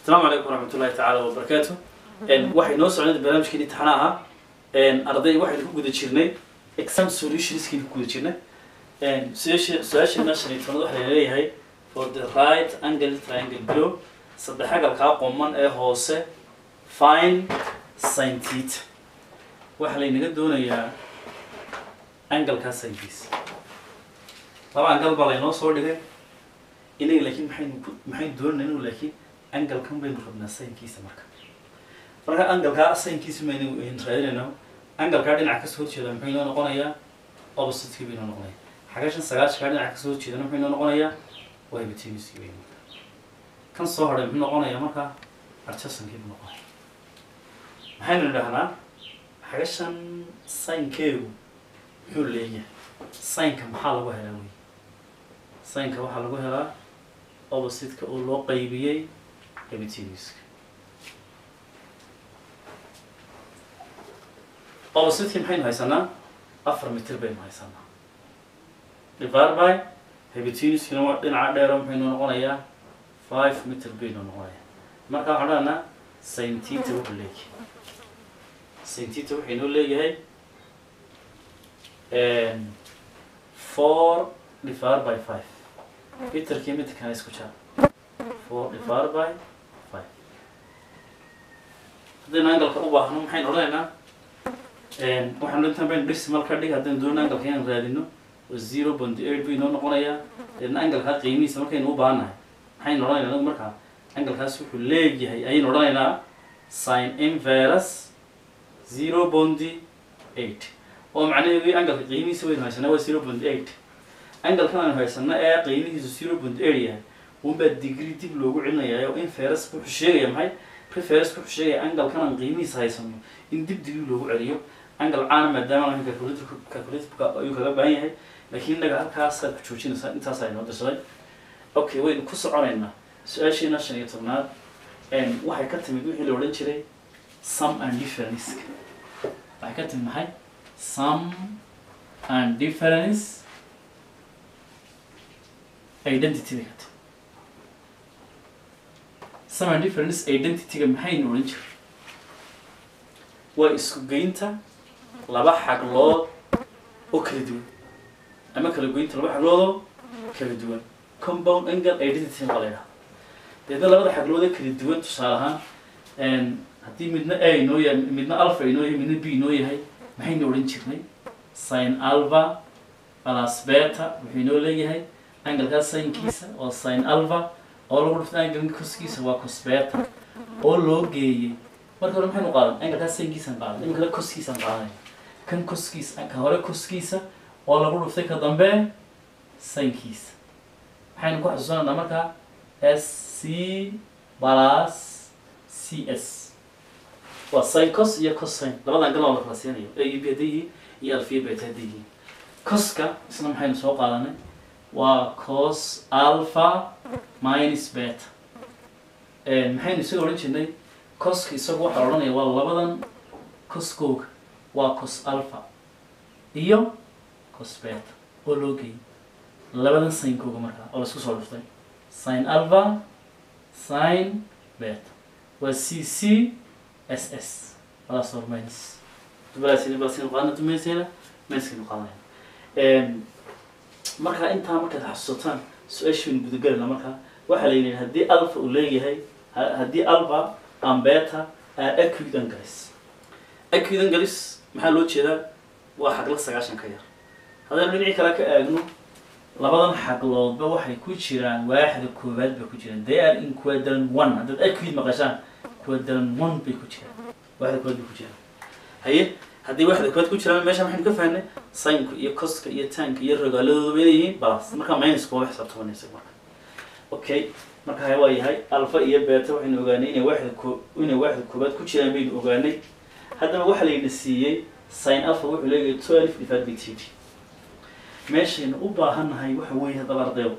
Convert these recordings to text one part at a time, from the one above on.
asalaamu calaykum waraxmatullahi tacaala wabarakaatu waxay noo socnay barnaamijkii imtixaan ahaa arday waxaynu ku guda jirnay exam solutionskii ku guda jirnay su-aasha su-aasheena shan iyo tobnaad waxaa leeyahay for the right angle triangle below saddex agalkaa qoman ee hoose fine sin theta waxaa laynaga doonayaa angalkaa sinkiisa laba angal baa laynoo soo dhigay inaga laakiin maxaynu ku maxaynu doonayna inuu laakiin angalkan baynu rabnaa sinkiisa marka marka angalkaa sinkiisa maynu raadinayno angalkaa dhinaca kasoo horjeeda muxuu inoo noqonayaa opposite bay inoo noqonaya xagashan sagaashankaa dhinaca kasoo horjeedana muxuu inoo noqonayaa waa hypotenuse bay kan soo hadhay muxuu noqonayaa marka arjasankii buu noqonaya maxaynu idhahnaa xagashan sinkeegu muxuu leeyahay sinka maxaa lagu helaa wey sinka waxaa lagu helaa opposite-ka oo loo qaybiyey hypotenuska opposite-kii maxaynu haysanaa afar mitir baynu haysanaa divided by hypotenuskina waa dhinaca dheero muxuu inoo noqonayaa five mitir baynu noqonayaa marka waxaan odhanaa sin theta wuxuu leeyahay sin theta wuxuu inoo leeyahay four divided by five mitirkii mitirkana isku jaar four divided by five haddaynu angalka u baahno maxaynu odhanaynaa waxaanu intaan baynu decimal ka dhig haddaynu doonno angalka inaan raadino oo zero point eight bay inoo noqonayaa deedna angalkaa qiimihiisa markaynu u baahannahay maxaynu odhanaynaa anagu markaa angalkaas wuxuu leeyahay ayaynu odhanaynaa sin inverus zero point eight oo macnaheedu angalka qiimihiisa waynu haysanaa waa zero point eight angalkan aynu haysanaa ee qiimihiisu zero point eight yahay unbaa degree dib loogu celinayaa oo inferus wuxuu sheegaya maxay preferus wuxuu sheegaya angalkan aan qiimihiisa haysano in dib degree loogu celiyo angal caana maadaama aan calculator calculator ayuu kaga baahan yahay laakiin innaga halkaasaad ku joojinaysaa intaas aynoo dirsaday okay waynu ku soconaynaa su-aasheena shan iyo tobnaad waxay ka timid wixii la odhan jiray some and difference waxay ka timid maxay some and difference identity bay ka timid some and difference identity-ga maxaynu odhan jiray waa isku geynta laba xaglood oo kala duwan ama kala goynta laba xagloodoo kala duwan compound angle identity baa la yidhaha deedna labada xaglood ee kala duwan tusaale ahaan haddii midna a inoo yahay midna alpha inoo yahay midna b inoo yahay maxaynu odhan jirnay sin alpha plus beta wuxuu inoo leeyahay angalkaas sinkiisa oo sin alpha oo lagu dhufta angalka koskiisa waa cos beta oo loo geeyey marka hore maxaynu qaadan angalkaas sinkiisaan qaadan iminkana koskiisaan qaadanaya kan koskiisa ka hore koskiisa oo lagu dhuftay ka dambe sinkiisa maxaynu ku xasuusananaa markaa s c plus c s waa sin cos iyo cos sin labada angal oo la kala siinayo a iyo b hadday yihiin iyo alfiya beta hadday yihiin coska isna maxaynu soo qaadanay waa cos alpha minus beta maxaynu isaga odhan jirnay coska isagu waxaa la odhanaya waa labadan coskooga waa cos alpha iyo cos beta oo loo geeyay labadan sinkooga markaa oo laisku soo dhuftay sin alpha sin beta waa c c s s plus or minus dubalasini balasini qaadana dumayseena minuskaynu qaadanayna markaa intaa markaad xasuusataan su-aashaynu gudagelayna markaa waxaa la yidhi haddii alpha uu leeyahay haddii alpha and beta are acute angles acute angles maxaa loo jeedaa waa xagla sagaashan ka yar haddaynu dhinacii kale ka eegno labadan xagloodba waxay ku jiraan waaxda koowaad bay ku jiraan they are in quadrant one haddaad acute maqashaan quadrant one bay ku jiraan waaxda koowaad bay ku jiraan haye haddii waaxda koowaad ku jiraan meesha maxaynu ka fahnay sinka iyo coska iyo tanka iyo rogaaladooduba inay yihiin balas marka minuska waa xisaabtamanaysa marka okay marka waa yahay alpha iyo beta waxaynu ogaanay inay waaxda ko inay waaxda koowaad ku jiraan baynu ogaanay haddaba waxaa layna siiyey sin alpha wuxuu leeyahay twelve divided by t meeshaynu u baahannahay waxa weeye haddaba ardayo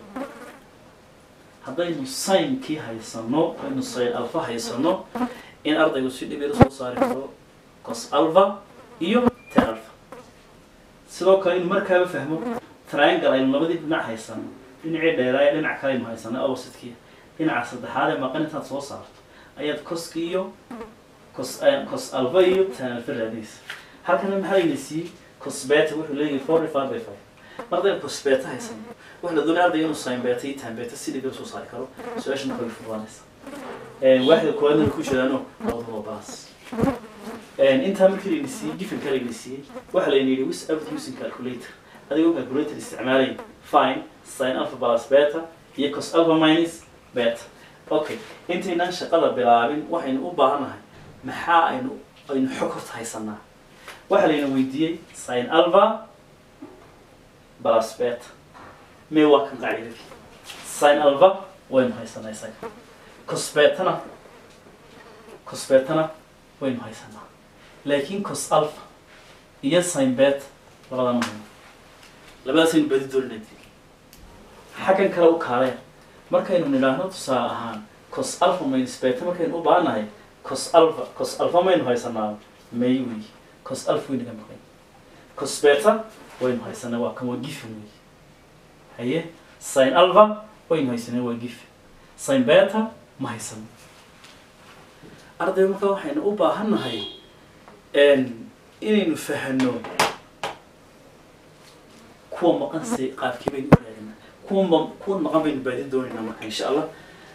haddaynu sinkii haysano aynu sin alpha haysano in ardaygu si dhib yar soo saari karo cos alpha iyo te alpha sidoo kale inuu markaaba fahmo triangle aynu labadii dhinac haysano dhinacii dheeraaya dhinac kale aynu haysano opposite-kii dhinaca saddexaad ee maqan intaad soo saarto ayaad coski iyo cos cos alfa iyo tan alfa raadinaysa halkana maxaa layna siiyey cos beta wuxuu leeyahay four divided by five mar haddaynu cos beta haysano waxa la doonaya ardayga inuu sin beta iyo tan beta si dhiga soo saari karo su-aasha marka way fududaanaysa waaxda koowaadna ku jiraano labadaba balas intaa markii layna siiyey gifanka layna siiyey waxaa layna yidhi without using calculator adigoo calculator isticmaalay fine sin alpha plus beta iyo cos alpha minus beta okay intaynaan shaqada bilaabin waxaynu u baahannahay maxaa aynu aynu xog horta haysanaa waxaa layna weydiiyey sin alpha plus beta mee waa kan qaacidadii sin alpha waynu haysanaa isaga cos betana cos betana waynu haysanaa laakiin cos alpha iyo sin beta labada ma hayno labadaasaynu badi doolinad xaggan kale u kaaleen markaynu nidhaahno tusaale ahaan cos alpha minus beta markaynu u baahannahay cos alpha cos alpha maynu haysanaa may wey cos alpha way naga maqan cos beta waynu haysanaa waa kan waa gifen wey haye sin alpha waynu haysanaa waa gifen sin beta ma haysano arday marka waxaynu u baahannahay inaynu fahano kuwa maqan se qaabkii baynu u raadinaa kuwa ma kuwa maqan baynu baadin doonaynaa marka insha allah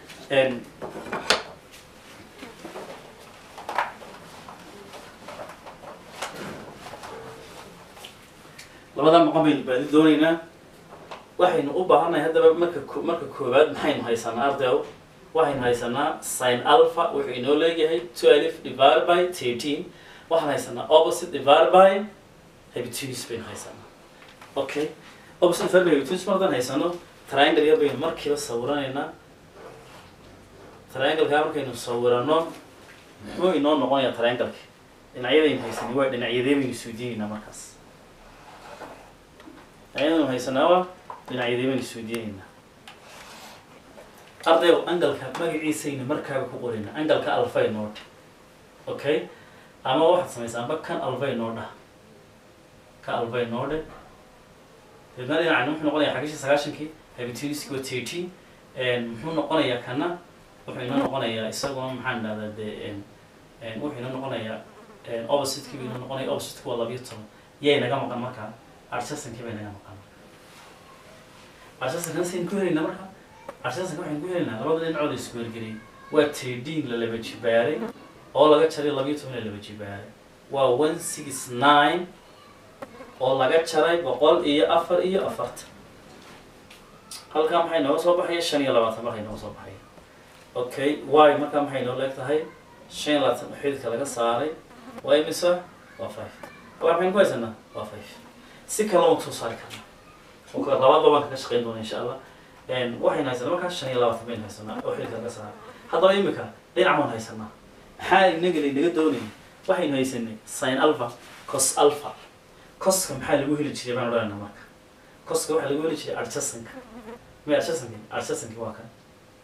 labadaa maqan baynu baadin doonaynaa waxaynu u baahannahay haddaba marka ko- marka koowaad maxaynu haysanaa ardayo waxaynu haysanaa sin alpha wuxuu inoo leeyahay twelve divided by thirteen waxaan haysanaa opposite divided by hypotenuse baynu haysanaa okay opposite divided by hypotenuse mar haddaan haysano triangle yar baynu markiiba sawiranaynaa triangle-kaa markaynu sawirano muxuu inoo noqonayaa triangle-ki dhinacyadaynu haysanay waa dhinacyadee baynu isweydiinaynaa markaas dhinacyadaynu haysanaa waa dhinacyadee baynu isweydiinaynaa ardayow angalka magaciisayna markaaba ku qorina angalka alfay noo dheh okay ama waxaad samaysaa amba kan alfay noo dhah ka alfay noo dheh deedna dhinacani muxuu noqonayaa xagishi sagaashankii habitinisco thirteen muxuu noqonayaa kana wuxuu inoo noqonayaa isaguna maxaan dhahdaa dee wuxuu inoo noqonayaa opposite-kii buu inoo noqonaya opposite-ku waa labiyo toban yay naga maqan markaa arsasankii bay naga maqan arsasankan saynu ku helaynaa marka arsasanka waxaynu ku helaynaa labada dhinacooda isku wergeliyay waa trdin la laba jibaaray oo laga jaray labiyo toban la laba jibaaray waa one six nine oo laga jaray boqol iyo afar iyo afartan halkaa maxay nooga soo baxaya shan iyo labaatan markay nooga soo baxaya okay y markaa maxay noo leeg tahay shan iyo labaatan xididka laga saaray waa imisa waa five halkaa maxaynu ku haysanaa waa five si kale lama soo saari karnaa oo ka- labadaba waan kaga shaqeyn doona insha allah waxaynu haysanaa markaa shan iyo labaatan baynu haysanaa oo xididka laga saaray haddaba imika dhinac baan haysanaa maxaa inaga laynaga doonaya waxaynu haysanay sin alpha cos alpha coska maxaa lagu heli jiray baan odhanayna marka coska waxaa lagu heli jiray adjasanka me adjasanki adjasanki waa kan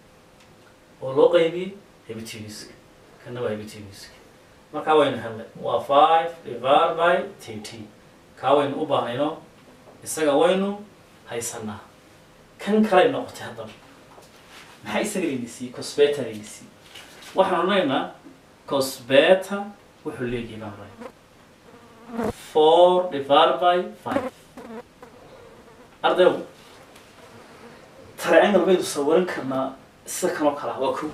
oo loo qaybiyey hebitinuska kana waa hebitinuska markaa waynu helnay waa five divided by thirteen kaa waynu u baahnayno isaga waynu haysanaa kan kalay noqotay haddaba maxaa isaga layna siiyey cosbeta layna siiyey waxaan odhanaynaa cosbeta wuxuu leeyahay baan odhanayna four divided by five ardayow triangle baynu sawiran karnaa sida kanoo kala waa ko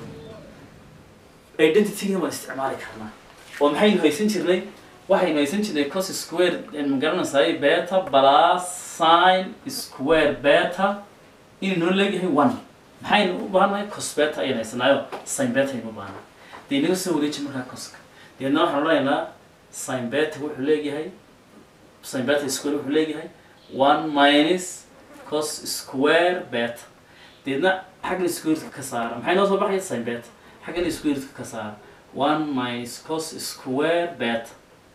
identityga waan isticmaali karnaa oo maxaynu haysan jirnay waxaynu haysan jirnay cos square ma garanaysaay beta plus sin square beta inuu noo leeyahay one maxaynu u baahannahay cos beta ayaan haysanaayo sin beta aynu u baahannahay dee inaga soo wareeji markaa coska deedna waxaan odhanaynaa sin beta wuxuu leeyahay sin beta square wuxuu leeyahay one minus cos square beta deedna xaggan squaredka ka saara maxay noo soo baxaya sin beta xaggan squaredka ka saara one minus cos square beta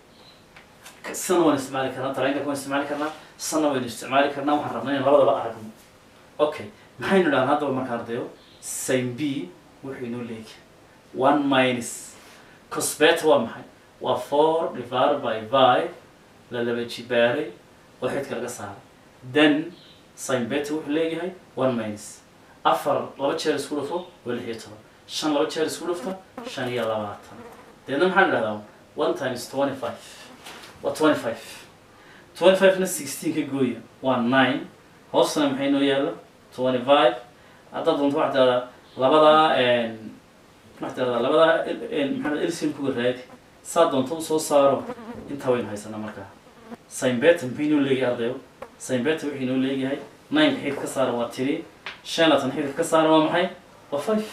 Ka- sana waan isticmaali karnaa triangle waan isticmaali karnaa sana waynu isticmaali karnaa waxaan rabnaa inaan labadaba aragno okay maxaynu dhahan haddaba marka ardayo sin b wuxuu inoo leeyahay one minus cos beta waa maxay waa four divided by five la laba jibaaray oo xidka laga saaray then sin beta wuxuu leeyahay one minus afar laba jeer isku dhufo waa lix iyo toban shan laba jeer isku dhufta shan iyo labaatan deedna maxaan idhahdaa one times twenty five waa twenty five twenty five na sixteen ka gooya waa nine hoosna maxay noo yaalla twenty five haddaad doonto waxaad tidhahdaa labadaa waxaad tidhahdaa labadaa maxaa elsin kuga raadi saa doonto usoo saaro intaa waynu haysanaa markaa simbeta maxay noo leeyahay ardayo simbeta wixii noo leeyahay nine xidid ka saara waa tiri shan laatan xidid ka saara waa maxay waa five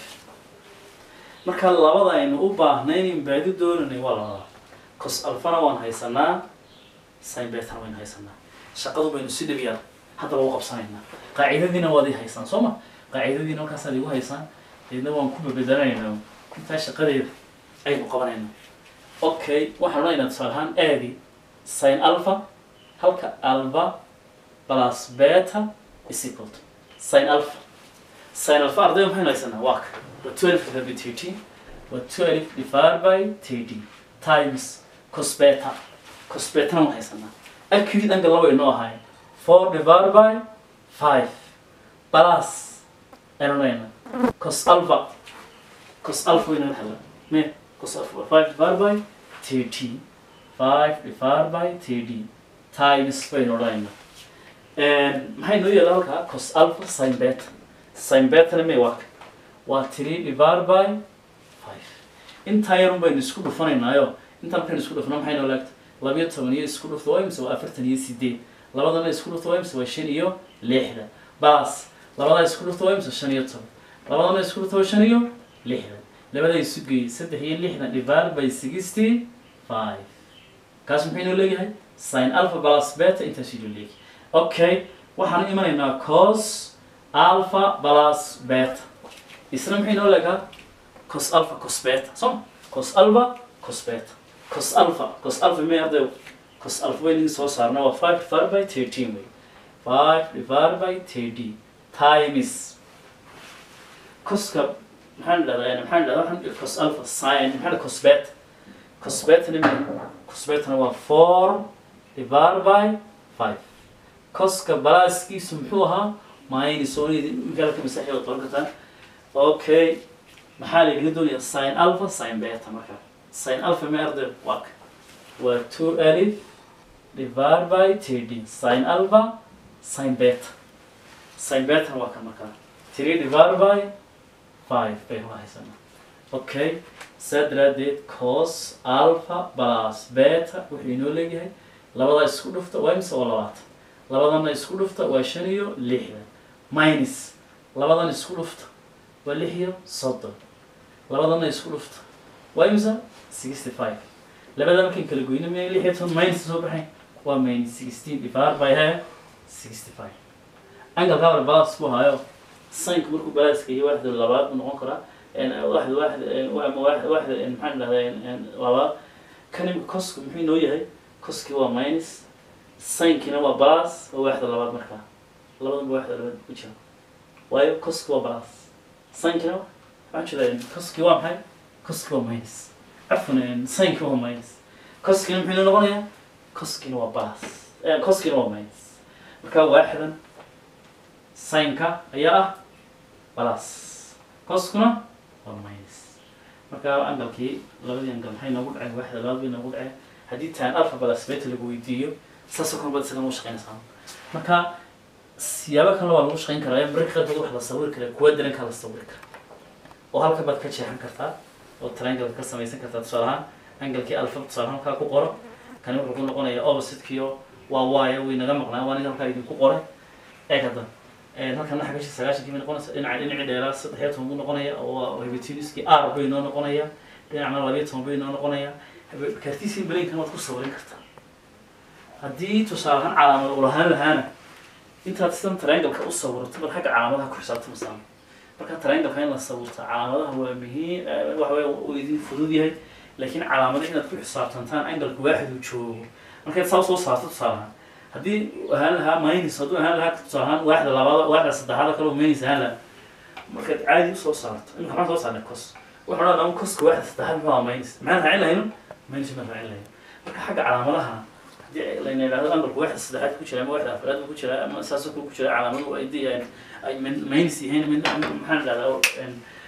marka labada aynu u baahnayn in baadi doonanay waa labada cos alfana waan haysanaa simbetana waynu haysanaa shaqadu baynu si dhib yar haddaba u qabsanaynaa qaacidadiina waad ii haysaan soo ma qaacidadiina markaasaad igu haysaan deedna waan ku babedanaynaa intaa shaqadeeda aynu qabanayna okay waxaan odhanaynaa tusaale ahaan aadi sin alpha halka alpha plus beta is equal to sin alpha sin alpha ardayda maxaynu haysanaa waa ka waa twelve divided by thirteen waa twelve divided by thirteen times cos beta cos betana waan haysanaa acute angle laba inoo ahaay four divided by five plus aynu odhanaynaa cos alpha cos alpha wayna hela me cos alpha five divided by thirteen five divided by thirteen times baynu odhanaynaa maxay noo yeela halkaa cos alpha sin beta sin betana me waa waa three divided by five intaa yarun baynu isku dhufanaynaayo intaa markaynu isku dhufno maxay noo laagta labiyo toban iyo isku dhufta waa imse waa afartan iyo sideed labadana isku dhufta waa imse waa shan iyo lixda bas labadaa isku dhufta waa imse shan iyo toban labadana isku dhufta waa shan iyo lixdan labadaa isu geeyey saddex iyo lixdan divided by sixty five kaas maxay noo leeyahay sin alpha plus beta intaas inoo leeyahay okay waxaan imanaynaa cos alpha plus beta isna maxay noo leegaa cos alpha cos beta soo cos alpha cos beta cos alpha cos alpha may arday cos alpha waynu soo saarna waa five divided by thirteen way five divided by thirteen times coska maxaan dhahdaa maxaan dhahdaa waxaan cos alpha sin maxaa cos beta cos betana may cos betana waa four divided by five coska balaaskiisu muxuu ahaa minus onidi magaalka masaaxida qoran kartaa okay maxaa la igaga doonayaa sin alpha sin beta marka sin alpha ma arday waa ka waa two alif divided by thirteen sin alpha sin beta sin beta waa ka markaa three divided by five baynu haysanaa okay saa daraadeed cos alpha plus beta wuxuu inoo leeyahay labadaa isku dhufta waa imse waa labaatan labadana isku dhufta waa shan iyo lixdan minus labadan isku dhufta waa lix iyo soddon labadana isku dhufta waa imse sixty five labada markan kala goyna miya lix iyo toban minus soo baxay waa minus sixteen divided by he sixty five angalka hore balas ku hayo sanka markuu balaaska iyo waxda labaad buu noqon karaa waxda waxda ama waxda waxda maxaan dhahdaa labaad kan imika cosku muxuu inoo yahay coski waa minus sinkina waa balas waa waxda labaad markaa labadanba waxda labaad ku jira waayo coski waa balas sinkina waxaan jeedaa coski waa maxay coski waa minus cafwan sinki waa minus coskina muxuu inoo noqonayaa coskina waa balas coskina waa minus marka waaxdan sinka ayaa ah balas coskuna waa minus marka angalkii labadii angal maxay noogu dhaceen waaxda labaad bay noogu dhaceen haddii taan alpha balas beta lagu weydiiyo saasoo kale bad isagan u shaqeynaysaa marka siyaabo kale waa lagu shaqeyn karaa mararka qaarkood wax la sawiri karaa kuwa darankaa la sawiri kara oo halka baad ka jeexan kartaa oo triangle ka samaysan kartaa tusaale ahaan angalkii alpha tusaale ahaan halkaa ku qoro kani wuxuu ku noqonayaa oppositekiyo waa waayo way naga maqnaa waa aniga halkaa idinku qoray eeg hadda halkan naxa gashi sagaashankii bay noqonaysa dhinaca dhinacii dheeraa saddex iyo toban buu noqonaya oo hebetiniskii r bay noo noqonaya dhinacna labiyo toban bay noo noqonaya kartiisii balaynkan waad ku sawirin kartaa haddii tusaale ahaan calaamad u lahaan lahaana intaad sidan triangle-ka u sawirto bal xagga calaamadaha ku xisaabta masaan marka triangle-ka in la sawirto calaamadaha waa muhiim waxa weya uu idin fudud yahay laakiin calaamadaha inaad ku xisaabtantaan angle-ka waaxid uu joogo markaad saa soo saarto tusaale ahaan haddii ahaan lahaa minus hadduu ahaan lahaa tusaale ahaan waaxda labaad waaxda saddexaad kale minus ahaan lahaa markaad caadi usoo saarto imika maxaan soo saarnay cos wuxuu dhan ama coska waaxda saddexaad muxuu ahaa minus maxaan raacin lahayno minus baan raacin lahayn marka xagga calaamadaha haddii layna yidhahdo angalku waaxda saddexaad ku jira ama waaxda afraad ku jira ama saasoo kale ku jira calaamadu ay di ay minus yihiin mid maxaan idhahdaa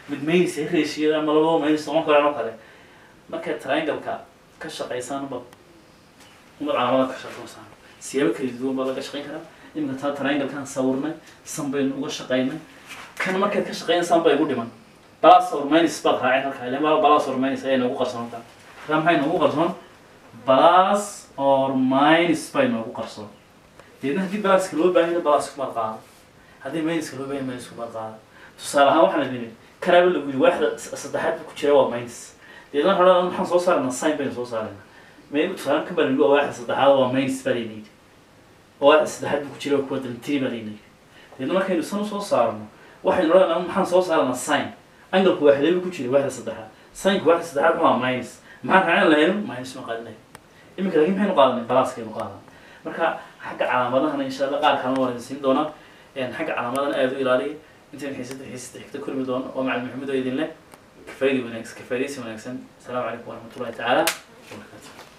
mid maynis heshiiyada ama labadaba maynis noqon karaan oo kale markaad triangle-ka ka shaqaysaan ba umad calaamada ka shaqaysaan siyaabo kala duwan baa laga shaqayn karaa iminka taa triangle-kan sawirnay san baynu uga shaqaynay kan markaad ka shaqaynaysaan baa igu dhiman balas or minus baad raaceen halkaa ilan baa balas or minus ayaa noogu qarsoon taa taa maxay noogu qarsoon balas or minus bay noogu qarsoon deedna haddii balaska loo baahan yahay balasku baad qaada haddii minuska loo baahan yahay minusku baad qaada tusaale ahaan waxaan idin karaaba lagu yidhi waaxda saddexaad ku jira waa minus deedna waxaa maxaan soo saarnaa sign baynu soo saaraynaa maygu tusaale kan baa lagu waa waaxda saddexaad waa minus baa layna yidhi oo waaxda saddexaad buu ku jira kuwa daltiri baa layna yidhi deedna markaynu san soo saarno waxaynu odhanaa maxaan soo saarnaa sign angalku waaxdeebu ku jira waaxda saddexaad signku waaxda saddexaad waa minus maxaan raacin lahayn minus ma qaadan lahayn iminka laakiin maxaynu qaadanay balaaskaynu qaadan marka xagga calaamadahana insha allah qaar kalena waan idin siin doonaa xagga calaamadana aada u ilaaliya intaynu xiisada xiisada xigta kulmi doono oo macalin maxamed oo idin leh kafaydi wanaagsan kafaydaysi wanaagsan asalaamu calaykum waraxmatullahi tacaala wabarakaatu